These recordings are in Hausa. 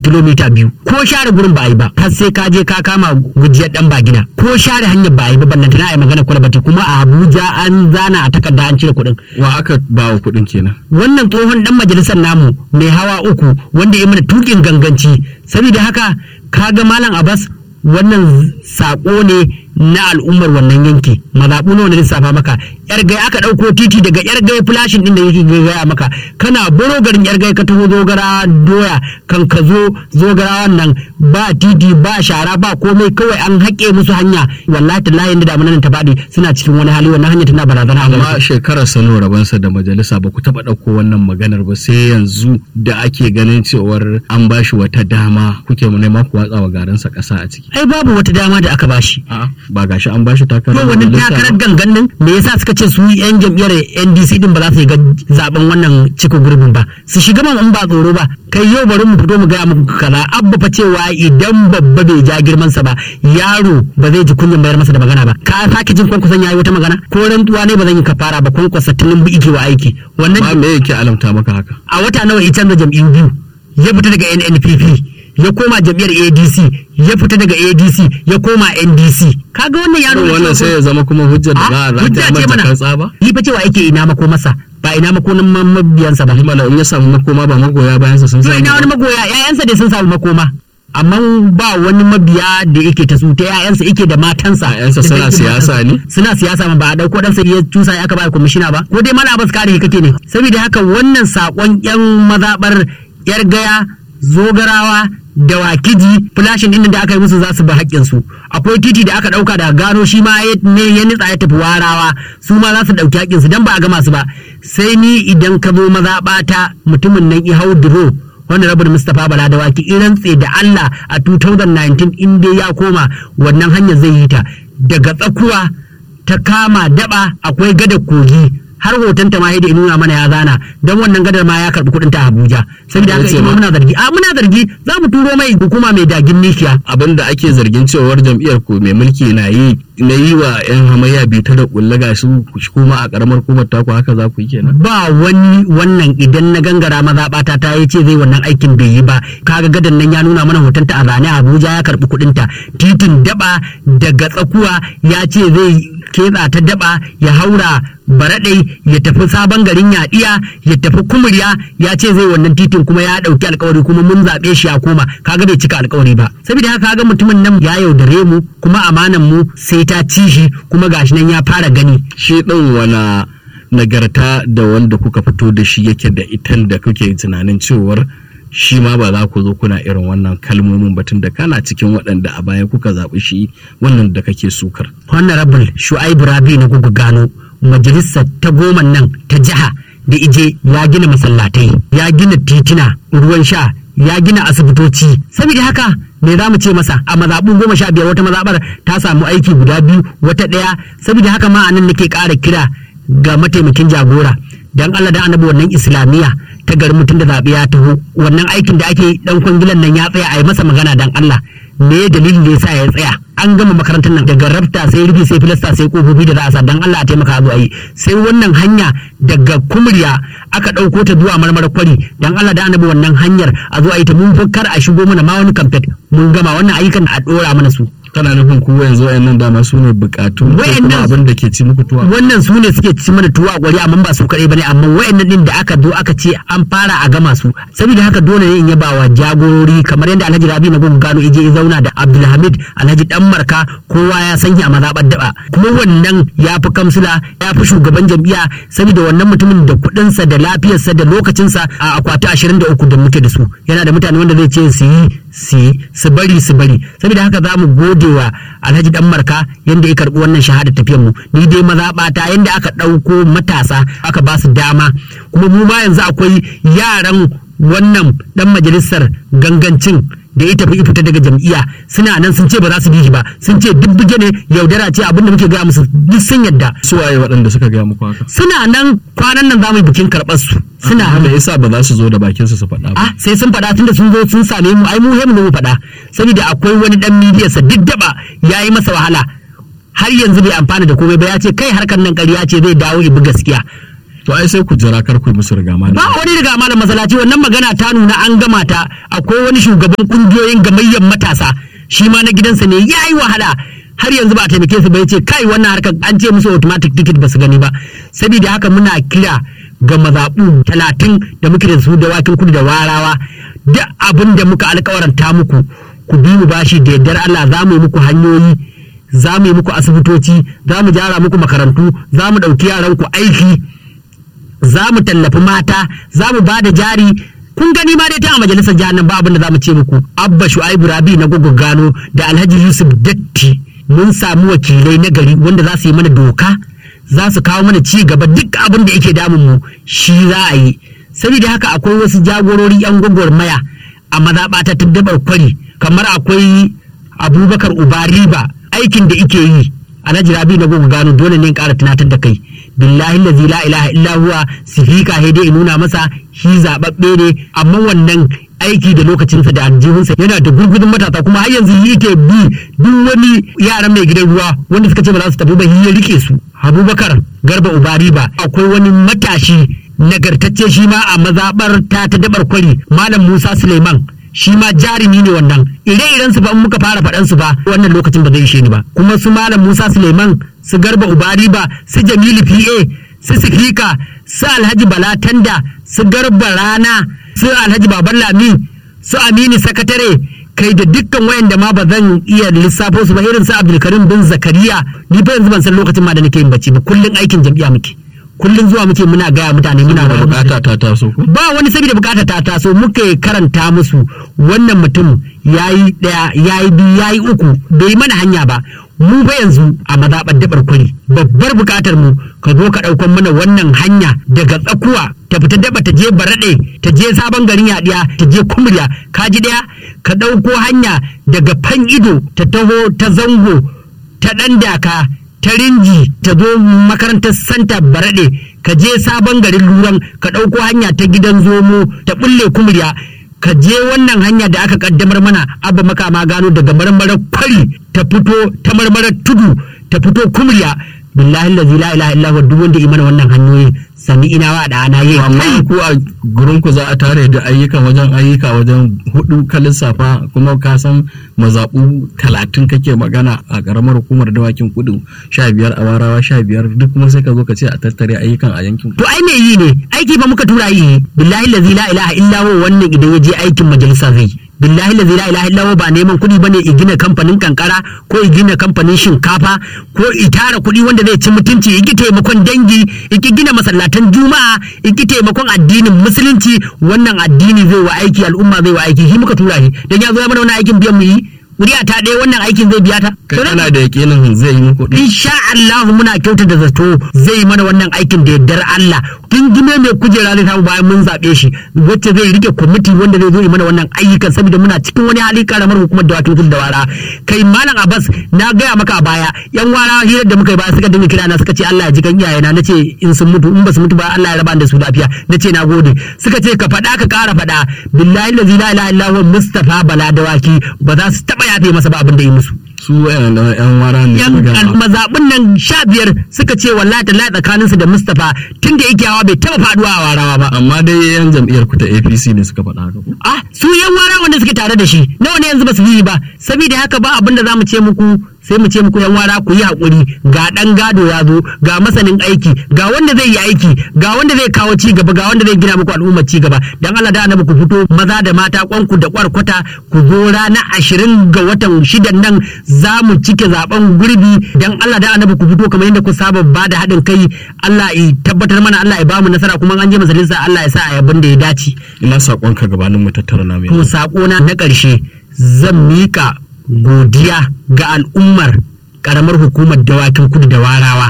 kilomita biyu ko share gurin ba a yi ba har sai ka je ka kama gujiyar dan bagina ko share hanyar ba a yi ba ballanta na a yi magana kwalbati kuma a Abuja an zana a takarda an cire kuɗin wa aka ba wa kuɗin kenan wannan tsohon dan majalisar namu mai hawa uku wanda ya mana tukin ganganci saboda haka kaga malam Abbas wannan sako ne na al'ummar wannan yanki mazaɓu nawa na lissafa maka yar gai aka ɗauko titi daga yar gai flashin ɗin da yake gaya maka kana baro garin yar gai ka taho zogara doya kan ka zo zogara wannan ba titi ba shara ba komai kawai an haƙe musu hanya wallahi tallahi inda damuna nan ta faɗi suna cikin wani hali wannan hanya tana barazana a amma gare su. shekarar sano rabansa da majalisa ba ku taɓa ɗauko wannan maganar ba sai yanzu da ake ganin cewar an ba shi wata dama kuke nema ku watsa wa garinsa ƙasa a ciki ai babu wata dama da aka bashi A'a, ba gashi an ba shi takarar to wannan majalisa ba? takarar gangan nan me yasa suka ce su yan jam'iyyar NDC din ba za su yi ga zaben wannan cikin gurbin ba su shiga man in ba tsoro ba kai yau bari mu fito mu gaya muku kaza abba fa cewa idan babba bai ja girman sa ba yaro ba zai ji kunyan bayar masa da magana ba ka sake jin kwankwason yayi wata magana ko rantsuwa ne ba zan yi kafara ba kwankwasa tunin bi ike wa aiki wannan ma me yake alamta maka haka a wata nawa ya canza jam'iyyu biyu ya fita daga NNPP ya koma jam'iyyar ADC ya fita daga ADC ya koma NDC kaga wannan yaro ne wannan sai ya zama kuma hujjar da za a hujja rata ce mana mata tsaba yi fa cewa yake ina mako masa ba ina mako nan ma- mabiyansa ba mana in ya samu makoma ba magoya bayansa sun to samu ina wani ba. magoya ƴaƴansa dai sun samu makoma amma ba wani mabiya da yake ta su ta ƴaƴansa yake da matansa Ƴaƴansa da suna dangin siyasa matansa. ne? suna siyasa ma ba a dauko dan ya cusa ya aka ba kwamishina ba ko dai mala abbas kare shi kake ne saboda haka wannan sakon yan mazabar yar gaya zogarawa da wakiji flashin din da aka yi musu za su bi haƙƙin su akwai titi da aka ɗauka daga gano shi ma ya- ne ya nitsa ya tafi warawa su ma za su ɗauki haƙƙin su dan ba a gama su ba sai ni idan ka zo mazaɓata mutumin nan i hau duro wanda rabin Mustapha Bala da waki in rantse da Allah a 2019 in dai ya koma wannan hanyar zai yi ta daga tsakuwa ta kama daba akwai gadar kogi har hoton ta ma da nuna mana ya zana don wannan gadar ma ya karbi kuɗin ta Abuja saboda haka Yace ita ma ma- muna zargi a muna zargi za mu turo mai hukuma mai dagin nishiya abin da ake zargin cewar jam'iyyar ku mai mulki na yi na yi wa 'yan hamayya bita da kulle ga su kuma a karamar hukumar taku haka za ku yi kenan ba wani wannan idan na gangara mazaɓata ta yi ce zai wannan aikin bai yi ba kaga gadan nan ya nuna mana hotonta a zane a Abuja ya karbi kuɗinta titin daba daga tsakuwa ya ce zai ketsa ta daba ya haura baraɗai ya tafi sabon garin yaɗiya ya tafi kumurya ya ce zai wannan titin kuma ya ɗauki alkawari kuma mun zaɓe shi ya koma kaga bai cika alkawari ba saboda haka kaga mutumin nan ya yaudare mu kuma amanan mu sai ta ci shi kuma gashi nan ya fara gani shi ɗin wana nagarta da wanda kuka fito da shi yake da itan da kuke tunanin cewar shi ma ba za ku zo kuna irin wannan kalmomin batun da kana cikin waɗanda a baya kuka zaɓi shi wannan da kake sukar honorable shu'aibu rabi na gugu gano majalisar ta goma nan ta jiha da ije ya gina masallatai ya gina titina ruwan sha ya gina asibitoci saboda haka me za mu ce masa a mazaɓu goma sha biyar wata mazaɓar ta samu aiki guda biyu wata ɗaya saboda haka ma a nan nake ƙara kira ga mataimakin jagora dan Allah da annabi wannan islamiyya ta garin mutum da zaɓe ya taho wannan aikin da ake dan kwangilan nan ya tsaya a yi masa magana dan Allah me dalilin da yasa ya tsaya an gama makarantar nan daga rabta sai rufi sai filasta sai kofofi da za a sa dan Allah a taimaka a zo a yi sai wannan hanya daga kumurya aka ɗauko ta zuwa marmara kwari dan Allah da annabi wannan hanyar a zo a yi ta mun fi kar a shigo mana ma wani kamfet mun gama wannan ayyukan a ɗora mana su kana nufin ku yanzu wayannan dama su ne bukatu ko kuma Wayannan- abin da ke ci muku tuwa wannan su ne suke ci mana tuwa a gwari amma ba su kaɗai bane amma wayannan din da aka zo aka ce an fara a gama su saboda haka dole ne in yaba wa jagorori kamar yadda Alhaji Rabi na gugu gano ije ya zauna da Abdulhamid Alhaji Dan Marka kowa ya san shi a mazaɓar daba kuma wannan ya fi kamsila ya fi shugaban jam'iyya saboda wannan mutumin da kuɗinsa da lafiyarsa da lokacinsa a akwati 23 da muke da su yana da mutane wanda zai ce su yi su yi su bari su bari saboda haka za mu gode wa alhaji dan marka yadda ya karbi wannan shahada tafiyar mu ni dai mazaɓata yadda aka ɗauko matasa aka ba su dama kuma mu ma yanzu akwai yaran wannan dan majalisar gangancin da ya tafi fita daga jam'iyya suna nan sun ce ba za su bi shi ba sun ce duk buge ne yaudara ce abinda muke gaya musu duk sun yadda su waye waɗanda suka gaya muku haka suna nan kwanan nan za mu yi bikin karɓar su suna Amma nan me yasa ba za su zo da bakinsu su faɗa ba ah sai sun faɗa tunda sun zo sun same mu ai mu he mu faɗa saboda akwai wani dan midiyar sa duk daba yayi masa wahala har yanzu bai amfana da komai ba ya ce kai harkar nan ƙarya ce zai dawo ibi gaskiya to ai sai ku jira kar ku yi musu riga malam ba wani riga malam masallaci wannan magana ta nuna an gama ta akwai wani shugaban kungiyoyin gamayyar matasa shi ma na gidansa ne ya yi wahala har yanzu ba a taimake su ba yace kai wannan harkar an ce musu automatic ticket ba su gani ba saboda haka muna kira ga mazaɓu talatin da muke da su da wakin kudu da warawa duk abin da muka alkawaranta muku ku bi mu bashi da yardar Allah za mu yi muku hanyoyi za mu yi muku asibitoci za mu gyara muku makarantu za mu ɗauki yaranku aiki za mu tallafi mata za mu ba da jari kun gani ma dai ta a majalisar jihar nan ba abin da za mu ce muku abba shu'aibu rabi na gogo gano da alhaji yusuf datti mun samu wakilai na gari wanda za su yi mana doka za su kawo mana ci gaba duk abin da yake damun mu shi za a yi saboda haka akwai wasu jagorori yan gwagwarmaya a mazaɓa ta dabar kwari kamar akwai abubakar ubariba aikin da ike yi alhaji rabi na gogo gano dole ne in ƙara tunatar da kai billahi lazi la ilaha illa huwa sifika he dai nuna masa shi zababbe ne amma wannan aiki da lokacinsa da aljihunsa yana da gurgudun matasa kuma har yanzu yake bi duk wani yaran mai gidan ruwa wanda suka ce ba za su tafi ba ya rike su abubakar garba ubari ba akwai wani matashi nagartacce shi ma a mazabar ta ta dabar kwari malam musa suleiman shi ma jarumi ne wannan ire-iren su ba in muka fara faɗan su ba wannan lokacin ba zai ishe ni ba kuma su malam Musa Suleiman su Garba Ubari ba su Jamilu PA su Sifika su Alhaji Bala Tanda su Garba Rana su Alhaji Baban Lami su Aminu Sakatare kai da dukkan wayanda ma ba zan iya lissafo su ba irin su Abdulkarim bin Zakariya ni fa yanzu ban san lokacin ma da nake yin bacci ba kullun aikin jam'iyya muke kullun zuwa muke muna gaya mutane muna da wayar musu bukata ta taso ku ba wani saboda bukata ta taso muka karanta musu wannan mutum yayi daya yayi biyu yayi uku bai mana hanya ba mu ba yanzu a mazaɓar dabar kwari babbar bukatar mu ka zo ka ɗaukan mana wannan hanya daga tsakuwa ta fita daba ta je baraɗe ta je sabon garin yaɗiya ta je kumriya ka ji ɗaya ka ɗauko hanya daga fan ido ta taho ta zango ta ɗan daka ta rinji ta zo makarantar santa baraɗe ka je sabon garin luran ka ɗauko hanya ta gidan zomo ta ɓulle kumriya ka je wannan hanya da aka kaddamar mana abba makama gano daga marmarar kwari ta fito ta marmarar tudu ta fito kumriya billahi lazi la ilaha illa huwa duk wanda yi mana wannan hanyoyi sami ina wa da ana yi amma ku a gurin ku za a tare da ayyukan wajen ayyuka wajen hudu ka lissafa kuma ka san mazaɓu talatin kake magana a ƙaramar hukumar dawakin kudu sha biyar a warawa sha biyar duk kuma sai ka zo ka ce a tattare ayyukan a yankin ku to ai me yi ne aiki ba muka tura yi billahi lazi la ilaha illa huwa wannan idan ya je aikin majalisa zai billahi lazi la ilaha illa huwa ba neman kuɗi bane i gina kamfanin kankara ko i gina kamfanin shinkafa ko i tara kuɗi wanda zai ci mutunci i ki taimakon dangi i ki gina masallatan juma'a i ki taimakon addinin musulunci wannan addini zai wa aiki al'umma zai wa aiki shi muka tura shi dan ya zo ya mana wannan aikin biyan mu yi Kuri'a ta ɗaya wannan aikin zai biya ta. kai kana da yakinin zai yi muku ɗin? insha Allah muna kyauta da zato zai mana wannan aikin da yardar Allah kin gime mai kujera zai samu bayan mun zaɓe shi wacce zai rike kwamiti wanda zai zo yi mana wannan ayyukan saboda muna cikin wani hali karamar hukumar da wakin kudu da wara kai malam Abbas na gaya maka a baya yan wara hirar da muka yi ba suka dinga kira na suka ce Allah ya ji kan iyayena nace in sun mutu in ba su mutu ba Allah ya raba da su lafiya nace na gode suka ce ka faɗa ka ƙara faɗa billahi la ilaha illa huwa Mustafa Bala Dawaki ba za su taɓa yafe masa ba abin da yi musu su wayan da yan wara ne yan suka gama. mazaɓin nan sha biyar suka ce wallahi ta tsakaninsu da Mustapha tun da yake hawa bai taɓa faɗuwa a warawa ba. amma dai yan jam'iyyar ku ta APC ne suka faɗa haka ko Ah, su yan wara wanda suke tare da shi nawa ne yanzu ba su yi ba saboda haka ba abin da za mu ce muku sai mu ce muku yan wara ku yi haƙuri ga ɗan gado ya zo ga masanin aiki ga wanda zai yi aiki ga wanda zai kawo ci gaba ga wanda zai gina muku al'ummar ci gaba dan Allah da annabi ku fito maza da mata kwanku da kwarkwata ku zo rana ashirin ga watan shidan nan za mu cike zaben gurbi dan Allah da annabi ku fito kamar yadda ku saba ba da haɗin kai Allah ya tabbatar mana Allah ya ba mu nasara kuma an je majalisa Allah ya sa a yabin da ya dace ina saƙonka gabanin mu tattara na mai To saƙona na ƙarshe zan miƙa godiya ga al'ummar ƙaramar hukumar dawakin kudu da warawa.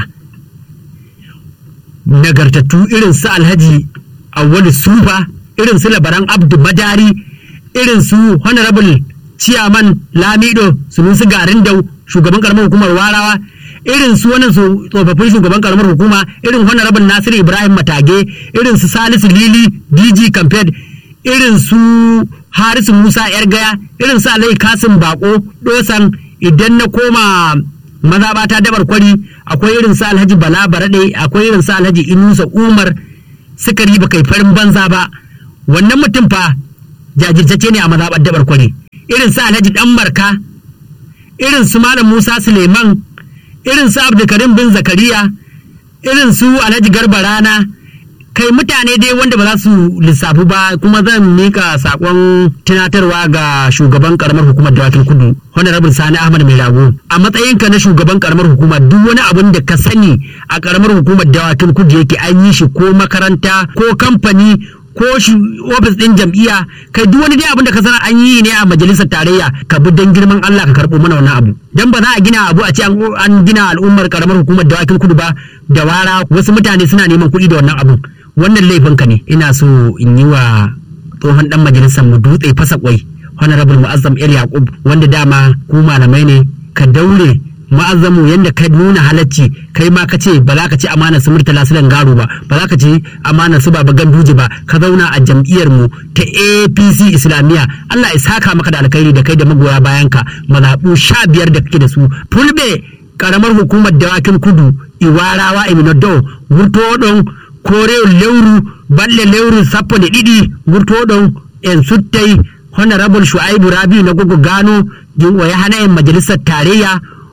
Nagartattu irin su Alhaji Awwalu Sufa, irin su Labaran Abdu Madari, irin su Honorable Ciyaman Lamido Sunusi Garin Dau, shugaban ƙaramar hukumar warawa, irin su wannan su tsofaffin shugaban ƙaramar hukuma, irin Honorable Nasiru Ibrahim Matage, irin su Salisu Lili, DG Campaign, irin su harisu musa yar gaya irin su alai kasim bako dosan idan na koma mazaɓata dabar kwari akwai irin su alhaji bala barade akwai irin su alhaji inusa umar sukari ba kai farin banza ba wannan mutum fa jajirtacce ne a mazaɓar dabar kwari irin su alhaji dan marka irin su malam musa suleiman irin su abdulkarim bin zakariya irin su alhaji garba rana kai mutane dai wanda ba za su lissafu ba kuma zan mika sakon tunatarwa ga shugaban karamar hukumar dawakin kudu honorable sani ahmad mai rago a matsayinka na shugaban karamar hukuma duk wani abin da ka sani a karamar hukumar dawakin kudu yake an yi shi ko makaranta ko kamfani ko shi ofis din jam'iyya kai duk wani dai abin da ka sana an yi ne a majalisar tarayya ka bi dan girman Allah ka karɓo mana wannan abu dan ba za a gina abu a ce an gina al'ummar karamar hukumar dawakin kudu ba da wara wasu mutane suna neman kuɗi da wannan abun wannan laifinka ne ina so in yi wa tsohon dan majalisar mu dutse fasa kwai honorable mu'azzam el yaqub wanda dama ku malamai ne ka daure ma'azzamu yadda ka nuna halacci kai ma ka ce ba za ka ci amanar su murtala su garo ba ba za ka ci amanar su baba ganduje ba ka zauna a jam'iyyar mu ta apc islamiyya allah ya saka maka da alkhairi da kai da magoya bayan ka mazaɓu sha biyar da kake da su fulbe karamar hukumar dawakin kudu iwarawa iminodo wurtoɗon kore lewru balle lewru sappo da ɗiɗi wurtoɗon en suttai honorable shu'aibu rabi na gogo gano o yahana en majalisar tarayya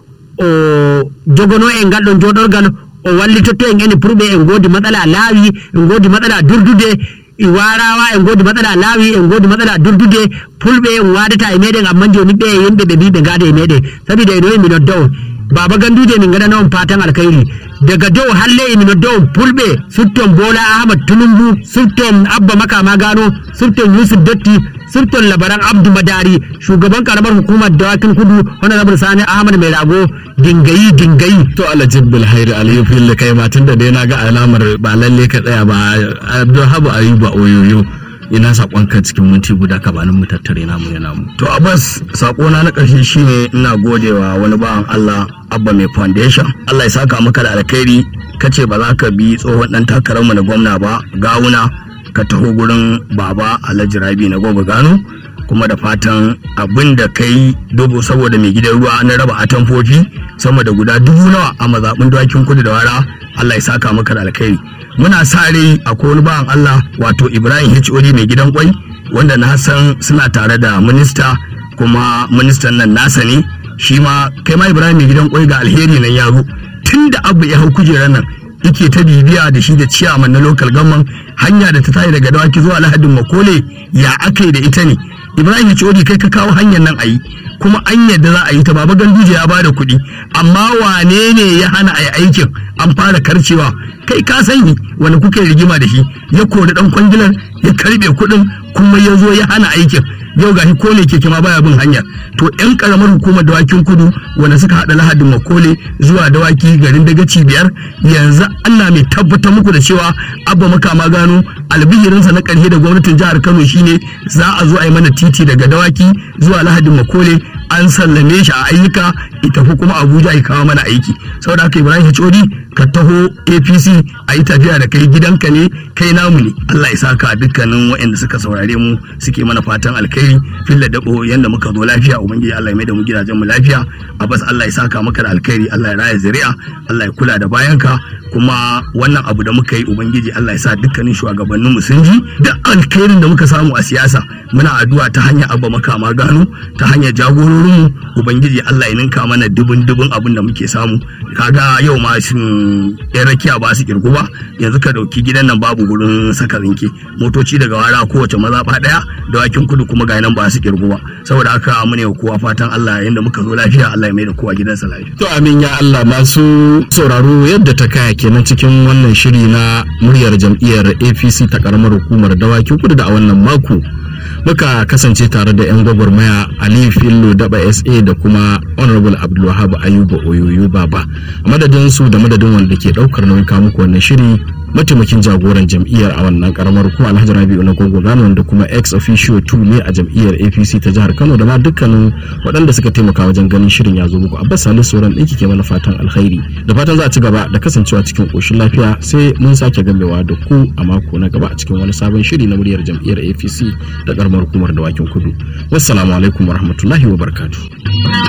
o jogono en ngal ɗon joɗorgal o wallitotto en eni purɓe en godi matsala laawi en godi matsala durdude i warawa en godi matsala laawi en godi matsala durdude fulɓe en wadata e meɗen amma joni ɓe yimɓe ɓe mbi ɓe gada e meɗen saboda eno e minodda on baba ganduje min gaɗana on fatan alkhairi daga dow halle emi nodda on fulɓe sutton bola ahmad tunumbu sutton abba makama gano sutton yusuf dotti sutton labaran abdu madari shugaban karamar hukumar dawakin kudu honorable sani ahmad mai rago dingayi dingayi to alajib bilhairi aliyu fili kai ma tunda dai na ga alamar ba lalle ka tsaya ba abdulhabu ayuba oyoyo ina sakonka cikin minti guda ka banin mu tattare namu ya namu To Abbas sakona na ƙarshe shine ina godewa wani bawan Allah Abba mai foundation. Allah ya saka maka da alkhairi kace ba za ka bi tsohon dan takararmu na gwamna ba gawuna ka taho gurin baba Alhaji Rabi na gobe gano kuma da fatan abin da kai dubu saboda mai gidan ruwa na raba atamfofi sama da guda dubu nawa a mazaɓin dawakin kudu da wara Allah ya saka maka da alkhairi muna sa rai akwai wani bawan Allah wato Ibrahim HOD mai gidan kwai wanda na san suna tare da minista kuma ministan nan nasa ne shi ma kai ma Ibrahim mai gidan kwai ga alheri nan ya zo tun da abu ya hau kujerar nan yake ta bibiya da shi da ciyaman na local government hanya da ta tayi daga dawaki zuwa lahadin makole ya aka yi da ita ne ibrahim codi kai ka kawo hanyar nan a yi kuma an yadda za a yi ta baba ganduje ya bada kuɗi amma wane ne ya hana a yi aikin an fara karcewa kai ka sani wani kuke rigima da shi ya kori dan kwangilar ya karbe kuɗin kuma ya zo ya hana aikin yau gashi ko ne keke ma baya bin hanya to yan karamar hukumar dawakin kudu wanda suka hada lahadin makole zuwa dawaki garin dagaci biyar yanzu Allah mai tabbatar muku da cewa abba makama gano albihirinsa na karshe da gwamnatin jihar Kano shine za a zo a yi mana titi daga dawaki zuwa lahadin makole an sallame shi a ayyuka ita tafi kuma Abuja ya kawo mana aiki saboda haka Ibrahim Hodi ka taho APC a yi tafiya da kai gidanka ne kai namu ne Allah ya saka dukkanin waɗanda suka saurare mu suke mana fatan alkhairi filla dabo yanda muka zo lafiya ubangiji Allah ya mai da mu gidajen mu lafiya bas Allah ya saka maka da alkhairi Allah ya raya zuri'a Allah ya kula da bayanka kuma wannan abu da muka yi ubangiji Allah ya sa dukkanin shugabannin mu sun ji duk alkhairin da muka samu a siyasa muna addu'a ta hanyar abba makama gano ta hanyar jagororin mu ubangiji Allah ya ninka mana dubun dubun abin da muke samu kaga yau ma shin yan rakiya ba su kirgu ba yanzu ka dauki gidan nan babu gurin saka rinke motoci daga wara kowace mazaɓa ɗaya da wakin kudu kuma ga nan ba su kirgu ba saboda haka mu ne kowa fatan Allah yanda muka zo lafiya Allah ya mai da kowa gidansa lafiya to amin ya Allah masu sauraro yadda ta kaya kenan cikin wannan shiri na muryar jam'iyyar APC ta karamar hukumar dawakin kudu da a wannan mako muka kasance tare da 'yan gwagwarmaya aliyu fillo daba sa da kuma honorable abdulwahab ayuba oyoyo baba a madadin su da madadin wanda ke daukar nauyin muku wannan shiri mataimakin jagoran jam'iyyar a wannan karamar kuma alhaji rabi'u na gogo gano wanda kuma ex officio 2 ne a jam'iyyar apc ta jihar kano da ma dukkanin waɗanda suka taimaka wajen ganin shirin ya zo muku abbas salisu sauran ɗinki ke mana fatan alkhairi da fatan za a ci gaba da kasancewa cikin ƙoshin lafiya sai mun sake gamewa da ku a mako na gaba a cikin wani sabon shiri na muryar jam'iyyar apc da karamar hukumar dawakin kudu wassalamu alaikum warahmatullahi wabarakatuh